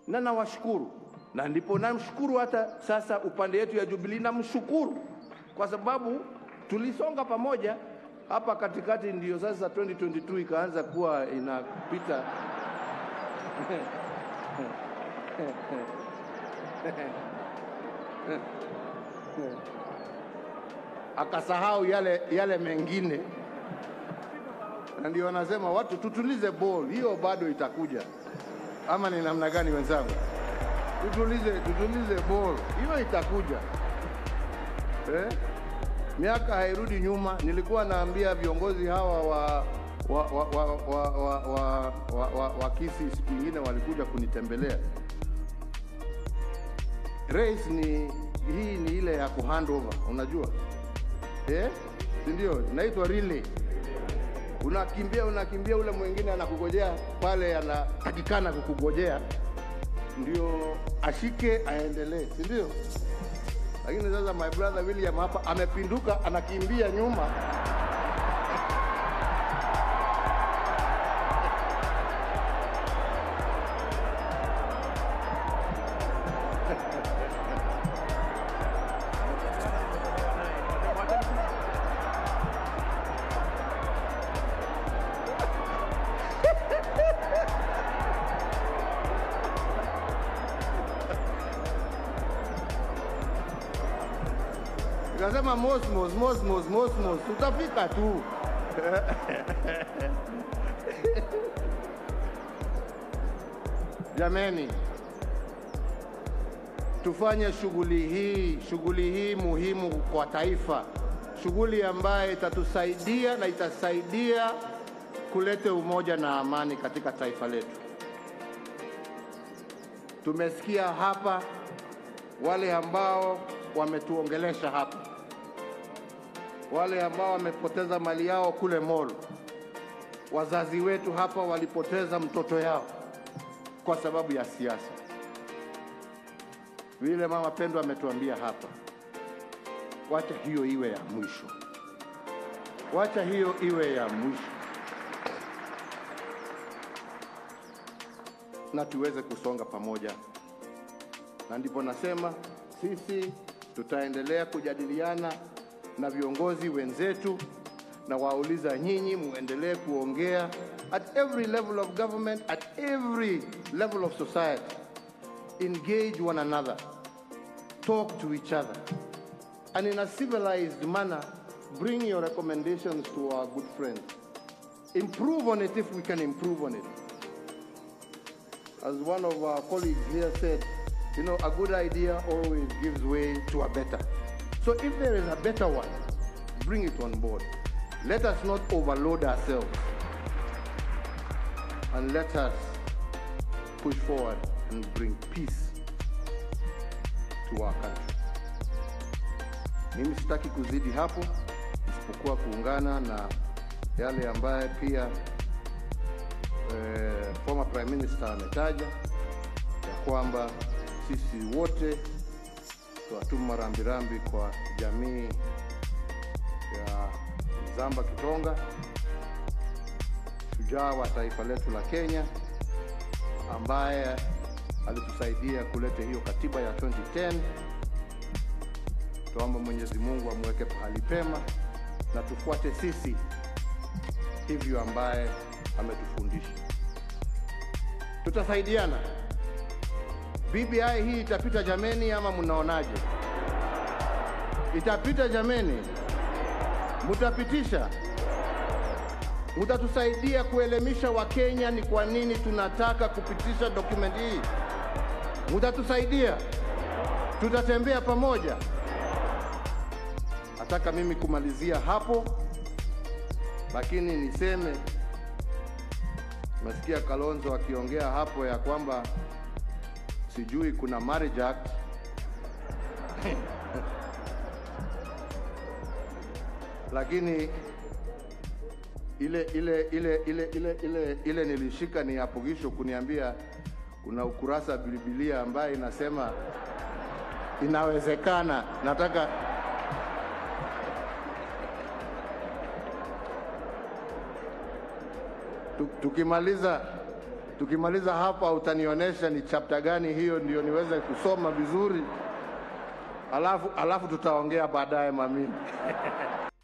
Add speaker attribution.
Speaker 1: na nawashukuru, na ndipo namshukuru hata sasa upande yetu ya Jubilee, namshukuru kwa sababu tulisonga pamoja hapa katikati, ndio sasa 2022 ikaanza kuwa inapita akasahau yale, yale mengine, na ndio wanasema watu tutulize ball, hiyo bado itakuja. Ama ni namna gani wenzangu? Tutulize, tutulize ball, hiyo itakuja eh? Miaka hairudi nyuma. Nilikuwa naambia viongozi hawa wa wa wa wa wa wa, wa, wa, wa, wa Kisii siku ingine walikuja kunitembelea. Race ni hii ni ile ya kuhand over, unajua eh, si ndio? Inaitwa relay. Unakimbia unakimbia, ule mwingine anakugojea pale, anatakikana kukugojea ndio ashike aendelee, si ndio? Lakini sasa my brother William hapa amepinduka, anakimbia nyuma Nikasema Mosmos, Mosmos, Mosmos, tutafika tu. Jameni, tufanye shughuli hii, shughuli hii muhimu kwa taifa, shughuli ambayo itatusaidia na itasaidia kuleta umoja na amani katika taifa letu. Tumesikia hapa wale ambao wametuongelesha hapa, wale ambao wamepoteza mali yao kule Molo. Wazazi wetu hapa walipoteza mtoto yao kwa sababu ya siasa. Vile mama Pendo ametuambia hapa, wacha hiyo iwe ya mwisho, wacha hiyo iwe ya mwisho, na tuweze kusonga pamoja, na ndipo nasema sisi tutaendelea kujadiliana na viongozi wenzetu na wauliza nyinyi muendelee kuongea at every level of government, at every level of society. Engage one another, talk to each other, and in a civilized manner, bring your recommendations to our good friends. Improve on it if we can improve on it. As one of our colleagues here said, you know, a good idea always gives way to a better. So if there is a better one, bring it on board. Let us not overload ourselves. And let us push forward and bring peace to our country. Mimi sitaki kuzidi hapo isipokuwa kuungana na yale ambaye pia eh, former prime minister ametaja ya kwamba sisi wote tuwatuma rambirambi kwa jamii ya Zamba Kitonga, shujaa wa taifa letu la Kenya, ambaye alitusaidia kuleta hiyo katiba ya 2010. Tuombe Mwenyezi Mungu amweke pahali pema na tufuate sisi hivyo ambaye ametufundisha. Tutasaidiana. BBI hii itapita jameni, ama mnaonaje? Itapita jameni? Mutapitisha? Mutatusaidia kuelimisha Wakenya ni kwa nini tunataka kupitisha document hii? Mutatusaidia? Tutatembea pamoja. Nataka mimi kumalizia hapo, lakini niseme, nasikia Kalonzo akiongea hapo ya kwamba sijui kuna marriage act lakini ile ile ile ile ile ile ile nilishika ni apogisho kuniambia kuna ukurasa wa Biblia ambaye inasema inawezekana. Nataka tu- tukimaliza Tukimaliza hapa, utanionyesha ni chapter gani hiyo, ndio niweze kusoma vizuri, alafu alafu tutaongea baadaye, mamini.